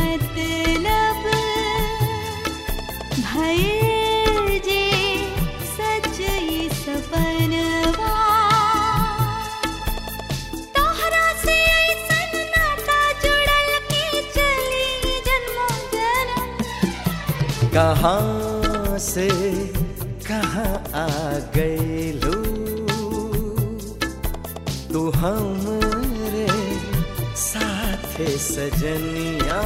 मतलब भयल जे सच ई सपनवा तोहरा से ऐसन नाता जुड़ल के चली जन्मों जन्म कहाँ से कहाँ आ गईलू तू हमरे साथे सजनिया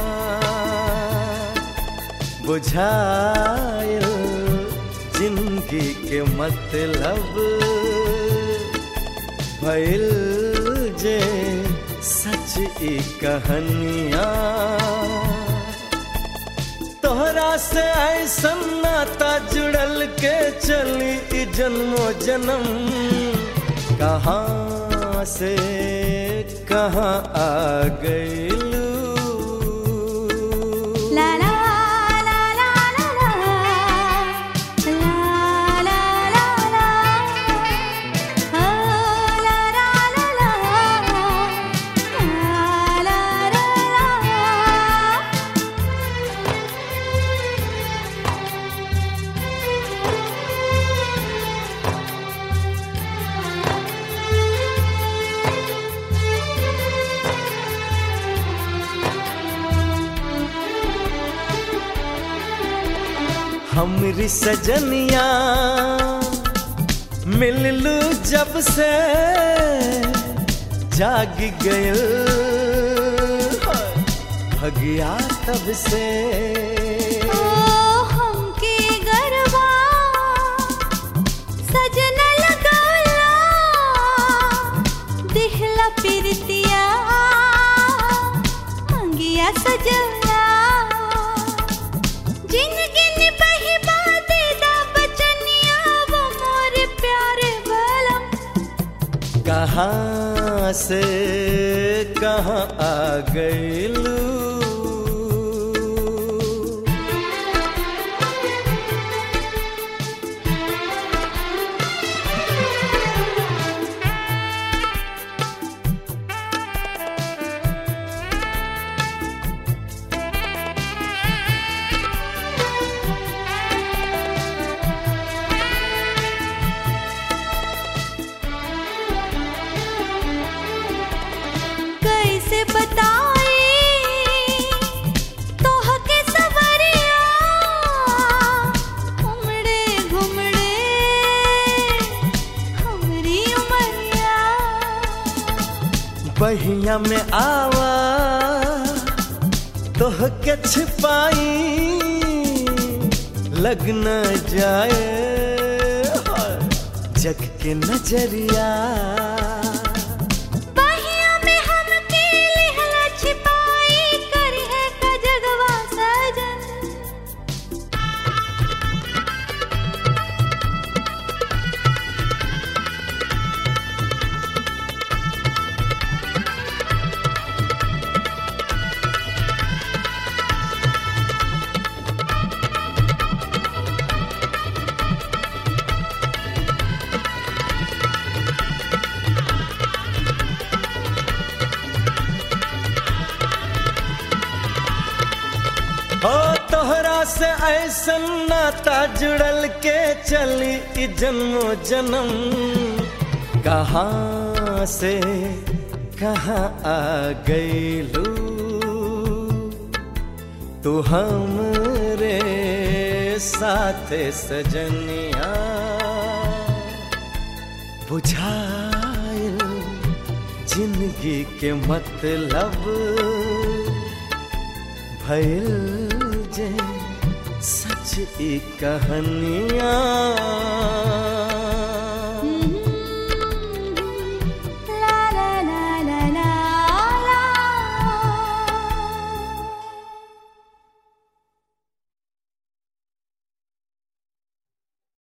बुझायल जिंदगी के मतलब भइल जे सच ई कहानिया तोहरा से ऐसन नाता जुड़ल के चली ई जन्मो जन्म कहाँ से कहाँ आ गईलू ला ला ला ला ला ला ला ला ला ला ओ ला ला ला ला ला ला ला हमरी सजनिया मिललू जब से जाग गयल भगिया तब से ओ हमके गरबा सजना लगौला दिखला पिरतिया मंगिया सजला जिंदगी निभाही बाते दा बचनिया वो मोर प्यारे बलम कहाँ से कहाँ आ गईलू कैसे बताई तोह के सवरिया उमड़े घुमड़े हमरी उमरिया बहिया में आवा तोह के छिपाई लग न जाए जग के नजरिया बहिया में हमके लिहला छिपाई करी है का जगवा सजन हो तोहरा से ऐसन नाता जुड़ल के चली ई जन्मो जन्म कहाँ से कहाँ आ गईलू तू हमरे साथे सजनिया बुझायल जिंदगी के मतलब भइल जे सच ई कहानियाँ